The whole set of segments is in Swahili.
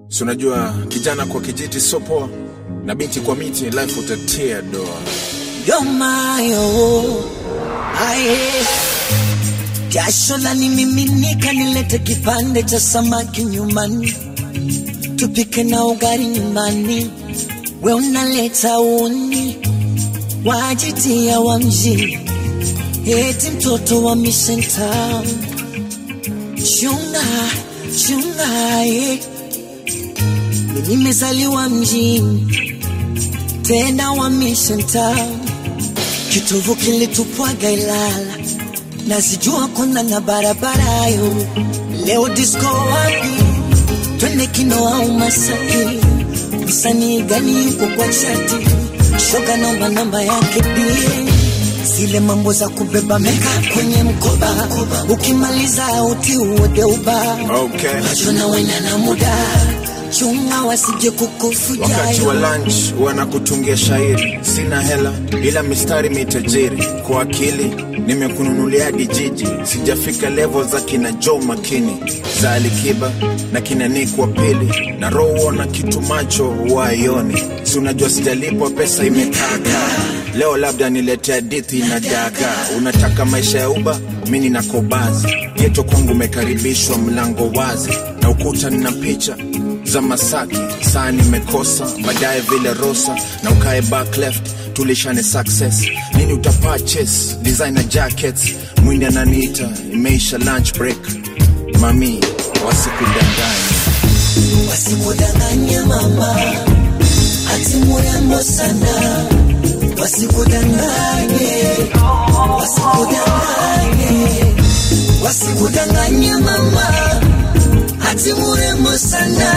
si unajua kijana kwa kijiti so poa na binti kwa miti life utatia doa yomayo aye jasho la nimiminika, nilete kipande cha samaki nyumbani, tupike na ugali nyumbani, we unaleta uni wajitia wa mjini, eti mtoto wa Mission Town. Chunga chunga, eh. Mimi nimezaliwa mjini tena wa Mission Town, kitovu kilitupwaga Ilala, nazijua kona na barabara yo. Leo disco wapi? Twende kino au Masaki? Msanii gani yuko kwa chati? Shoga namba namba yake pia zile mambo za kubeba meka kwenye mkoba, ukimaliza uti uode uba okay. Wachona wena na muda chunga wasije kukufuja wakati wa lunch wanakutungia shairi sina hela ila mistari mitajiri kwa akili nimekununulia dijiji sijafika level za kina Joe makini za alikiba na kina Nick wa pili na roho na kitu macho waioni si unajua sijalipwa pesa imekaka leo labda nilete hadithi na daga unataka maisha ya uba mi nina kobazi geto kwangu umekaribishwa mlango wazi na ukuta nina picha za Masaki, saa nimekosa baadaye vile Rosa na ukae back left tulishane success nini utapurchase designer jackets mwindi ananiita imeisha lunch break mami wasikudanganya wasikudanganye mama, ati murembo sana, wasikudanganye, wasikudanganye, wasikudanganye mama, ati murembo sana,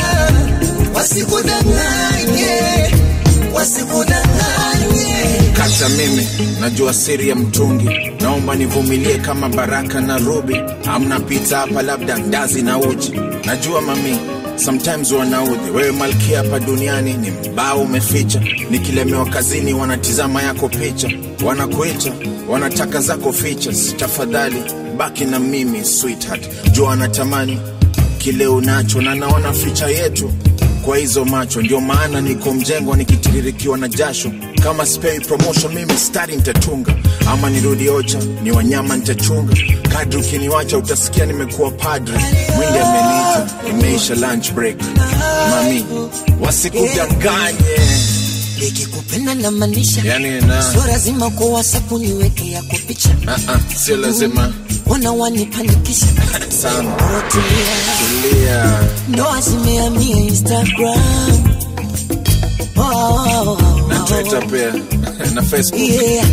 wasikudanganye, wasikudanganye. kata mimi najua siri ya mtungi naomba nivumilie kama baraka na rubi amna pita hapa labda ndazi na uji najua mami sometimes wanaudhi wewe malkia hapa duniani ni mbao umeficha nikilemewa kazini wanatizama yako picha wanakuita wanataka zako features tafadhali baki na mimi sweetheart jua anatamani kile unacho na naona ficha yetu kwa hizo macho ndio maana niko mjengo nikitiririkiwa na jasho kama spei promotion mimi stari nitatunga ama nirudi ocha ni wanyama nitachunga kadri ukiniwacha utasikia nimekuwa padre mwindi ameniita imeisha lunch break mami wasikudanganye Nikikupenda na maanisha, Yani na- sio lazima kwa WhatsApp niweke yako picha, Ah, ah, sio lazima wana wanipanikisha sana Rotulia. tulia ndoa zimehamia Instagram. Oh, oh, oh, na oh. twitter pia na facebook Yeah.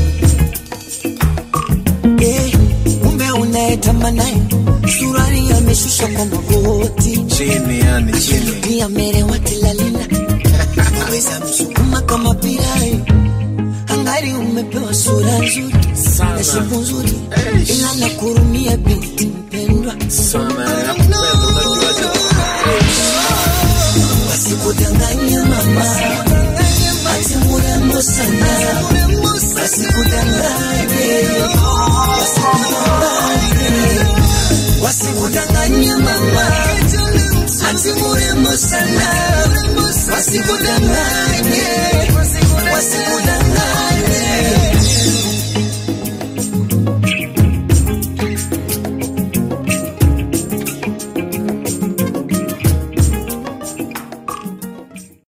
Yeah. Kumbe unaetamba naye surari ameshusha kwa magoti, chini yani chini pia merewa tilalila weza msukuma kama pirai angari umepewa sura nzuri Sana. na shepu nzuri, Eish. ila nakurumia binti mpendwa, sana nakupenda unajuaje wasikudanganye mama, ati murembo sana, wasikudanganye, wasikudanganye, wasikudanganye mama, ati murembo sana, wasikudanganye